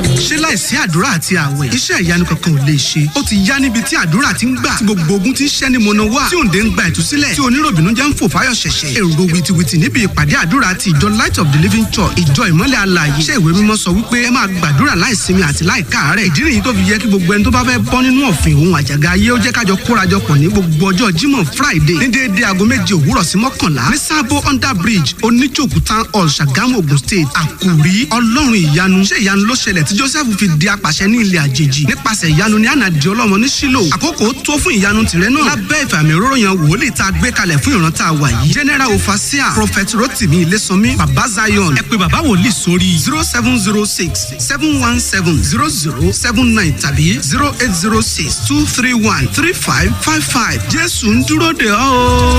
mi. ṣé láìsí àdúrà àti àwẹ̀ iṣẹ́ ìyanu kankan ò lè ṣe ó ti yá níbi tí àdúrà ti ń gbà tí gbogbo ogun ti ń ṣẹ́ ní mọ̀nà wá tí òǹdè ń gba ìtúsílẹ̀ tí oníròbìnú jẹ́ ń fò fáyọ̀ ṣẹ̀ṣẹ̀ èrò wìtìwìtì níbi ìpàdé àdúrà ti ìjọ light of the living church ìjọ ìmọ́lẹ̀ alààyè iṣẹ́ ìwé mímọ́ sọ wípé ẹ máa gbàdúrà láìsinmi àti láìkáàárẹ̀ ìdí nìyí tó fi yẹ kí gbogbo ẹni tó bá fẹ́ bọ́ nínú ọ̀fìn òun àjàgà ayé ó jẹ́ kájọ kórajọpọ̀ ní gbogbo ọjọ́ jímọ̀ friday ní déédéé aago méje òwúrọ̀ sí mọ́kànlá ní sábó under bridge oníjòkú town hall ṣàgámù ogun state àkùrí ọlọ́run ìyanu ṣé ìyanu ló ṣẹlẹ̀ tí joseph fi di apàṣẹ ní ilẹ̀ àjèjì nípasẹ̀ ìyanu ní ànàdì ọlọ́mọ ní sílò àkókò tó fún ìyanu tìrẹ náà lábẹ́ ìfàmì òróró yan wòlíì tá a gbé kalẹ̀ fún ìran tá a wà yìí general ofasia prophet rotimi ilésànmí baba zion ẹ pé baba wòlíì sórí zero seven zero six seven one seven zero zero seven nine tàbí zero eight zero six two three one three five five five jésù ń dúró de ọ́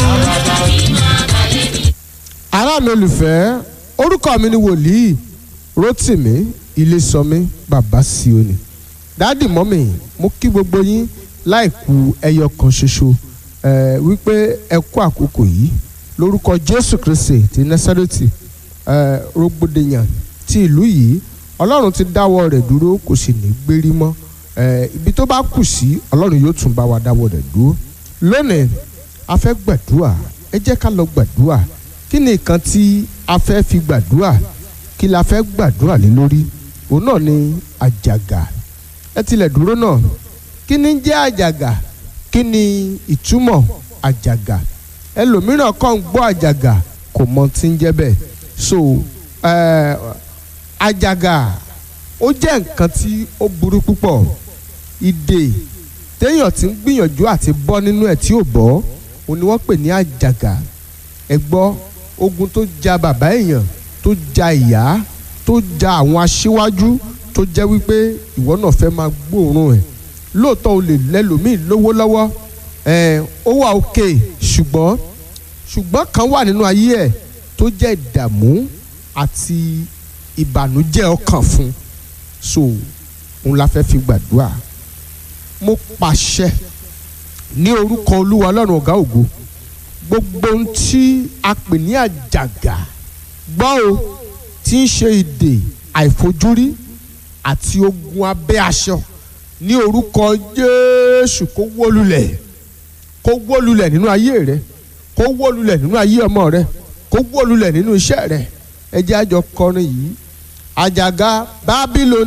o. ará mi olùfẹ́ orúkọ mi ni wòlíì rotimi ilésànmí baba sioni dáàdì mọ́mì mo kí gbogbo yín láìkú ẹyọ kan ṣoṣo ẹ wípé ẹ kú àkókò yìí lórúkọ jésù kristi ti násárẹ́tì ẹ rògbòdìyàn ti ìlú yìí ọlọ́run ti dáwọ́ rẹ̀ dúró kò sì ní gbérí mọ́ ẹ ibi tó bá kù sí ọlọ́run yóò tún bá wa dáwọ́ rẹ̀ dúró lónìí a fẹ́ gbàdúrà ẹ jẹ́ ká lọ gbàdúrà kí ni nǹkan tí a fẹ́ fi gbàdúrà kí la fẹ́ gbàdúrà lé lórí òun náà ni àjàgà ẹ tilẹ̀ dúró náà kí ni jẹ́ àjàgà kí ni ìtumọ̀ àjàgà ẹlòmíràn kàn ń gbọ́ àjàgà kò mọ tí ń jẹ́ bẹ́ẹ̀ so eh, àjàgà ó jẹ́ nǹkan tí ó burú púpọ̀ ìdè téèyàn ti ń gbìyànjú àti bọ́ nínú ẹ̀ tí ò bọ́ òun ni wọ́n pè ní àjàgà ẹ gbọ́ ogun tó ja bàbá èèyàn tó ja ìyá tó ja àwọn aṣíwájú tó jẹ́ wípé ìwọ náà fẹ́ máa gbóòórùn ẹ̀ lóòótọ́ o lè lẹ́lòmíì lówó lọ́wọ́ ẹ̀ ó wà òkè ṣùgbọ́n ṣùgbọ́n kan wà nínú ayé ẹ̀ tó jẹ́ ìdààmú àti ìbànújẹ́ ọkàn fún so òun la fẹ́ fi gbàdúrà mo pàṣẹ ní orúkọ olúwa ọlọ́run ọ̀gá ògo gbogbo ohun tí a pè ní àjàgà gbọ́ o tí ń ṣe ìdè àìfojúrí àti ogun abẹ́ aṣọ ní orúkọ jésù kó wó lulẹ̀ kó wó lulẹ̀ nínú ayé rẹ kó wó lulẹ̀ nínú ayé ọmọ rẹ kó wó lulẹ̀ nínú iṣẹ́ rẹ ẹ jẹ́ àjọ kọrin yìí àjàgà bábílò